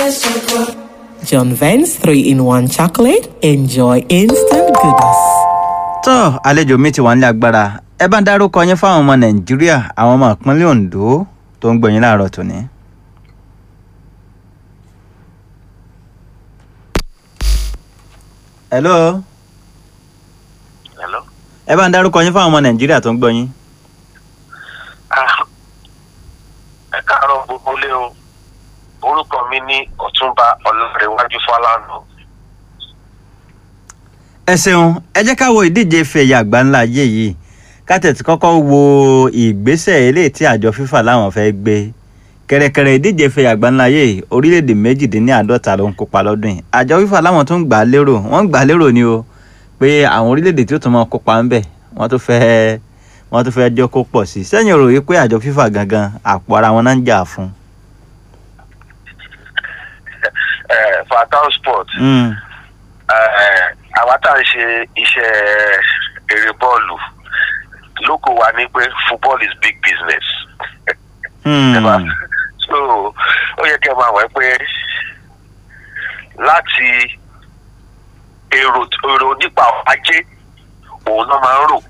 John Vance 3 in 1 chocolate. Enjoy instant goodness. tó àlejò mi ti wà nílé agbára ẹ bá ń dárúkọ yín fáwọn ọmọ nàìjíríà àwọn ọmọ ìpínlẹ̀ ondo tó ń gbọ̀yìn láàárọ̀ tòní. hello Hello. ẹ bá ń dárúkọ yín fáwọn ọmọ nàìjíríà tó ń gbọ̀yìn. Ah, ẹ káàárọ̀ gbogbo lé o orúkọ mi ní ọ̀túnba ọlọ́rẹ̀wájú fọlánà ẹ ṣeun ẹ jẹ́ ká wo ìdíje ife ẹ̀yà àgbáńlá ayé yìí ká tẹ̀tí kọ́kọ́ wo ìgbésẹ̀ eléyìí tí àjọ fífà láwọn fẹ́ gbé kẹ̀rẹ̀kẹ̀rẹ̀ ìdíje ife ẹ̀yà àgbáńlá ayé yìí orílẹ̀-èdè méjìdínláàádọ́ta ló ń kópa lọ́dún yìí àjọ fífà láwọn tó ń gbà á lérò wọ́n ń gbà á lérò ni o pé àwọn orílẹ̀-èdè tí ó tún máa kópa ń bẹ̀ wọ́n tó fẹ́ wọ́n tó fẹ́ jọ́ kó pọ̀ sí i sẹ́yìn rò wípé àjọ fífà gangan àpò ara wọn náà ń jà fún. fatal sport Mm, Eh, àwa tá à ń ṣe iṣẹ́ eré bọ́ọ̀lù lóko wa ní pé football is big business mm, Ẹ̀bà. so ó yẹ kí ẹ máa wẹ̀ pé láti èrò èrò nípa ọ̀rọ̀ ajé òun náà máa ń rò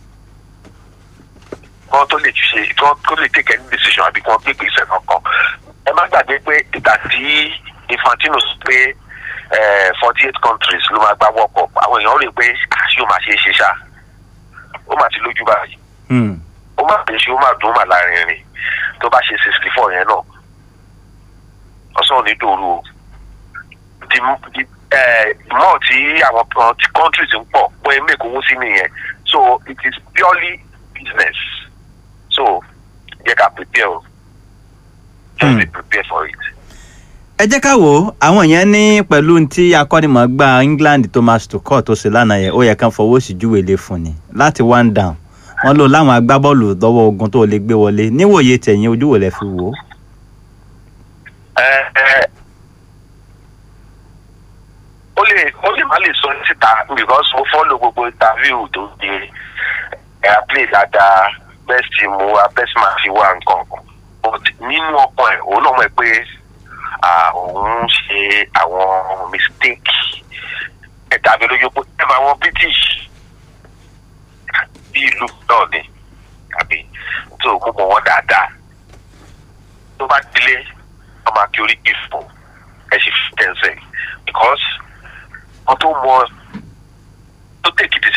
kán tó lè ṣe kán tó lè take any decision àbí kán gbé ìgbésẹ̀ kankan ẹ má gbàgbé pé ìgbà tí Infantino sọ pé forty eight countries ló máa gbá World Cup àwọn èèyàn rò pé àṣì ó máa ṣe é ṣe ṣá ó máa ti lójú báyìí mm, ó máa bẹ̀ ṣe ó máa dùn ó máa lárinrin tó bá ṣe sixty four yẹn náà ọ̀sán ò ní dòru o the the eh, more tí àwọn kan tí countries ń pọ̀ pé make owó sí nìyẹn so it is purely business so jẹ́ ká prepare o just Hmm. be prepared for it. ẹ jẹ́ ká wò ó àwọn yẹn ní pẹ̀lú tí akọ́nimọ̀ọ́gbá England Thomas Tuchel tó ṣe lánàá yẹn ó yẹ kán fọwọ́ sí júwèlé fún ni láti one down wọ́n lò láwọn agbábọ́ọ̀lù lọ́wọ́ ogun tó lè gbé wọlé níwòye tẹ̀yìn ojú wò lẹ fi wò ó. ẹ ẹ ó lè ó lè má lè sọ síta because mo follow gbogbo interview tó di ẹ play dáadáa best team wa best man fi wá nǹkan but nínú ọkàn ẹ òun náà mọ̀ pé ah, òun ṣe àwọn mistake ẹ dàbí lójú pé ẹ máa wọn British bí ìlú náà ni àbí tó mú mọ wọn dáadáa tó bá délé ọmọ akí orí kì í fò ẹ sì fi tẹ̀sẹ̀ because wọ́n tó mọ tó tèkì